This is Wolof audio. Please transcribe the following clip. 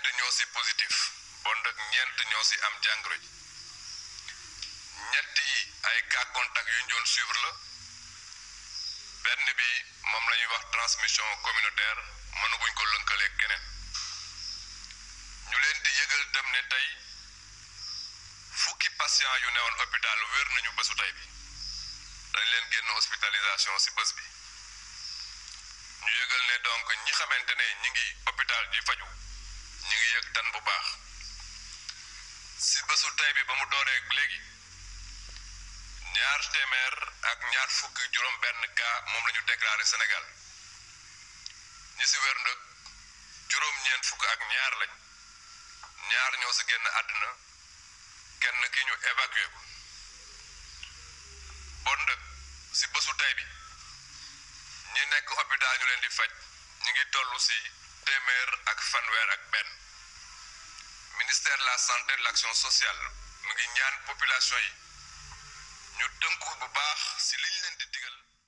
ñoo si positif bon nag ñeent ñoo si am jàngoro ji ñetti ay cas contact yu ñu doon suivre la benn bi moom la ñuy wax transmission communautaire mënaguñ ko lënkaleeg keneen ñu leen di yëgal dem ne tey fukki patient yu newoon hôpital wér nañu bésu tey bi dañ leen génn hospitalisation si bés bi ñu yëgal ne donc ñi xamante ne ñi ngi hôpital di faju ñi ngi yëg tan bu baax si bésu tey bi ba mu dooree léegi ñaar téeméer ak ñaar fukki juróom benn cas moom la ñu déclaré Sénégal ñi si wér nag juróom-ñeent fukk ak ñaar lañ ñaar ñoo si génn àddina kenn ki ñu évacué ko bon nag si bésu tey bi ñi nekk hôpital ñu leen di faj ñi ngi toll si téeméer ak fanweer ak benn ministère de la santé de l'action sociale mu ngi ñaan population yi ñu tënku bu baax si liñ leen di digal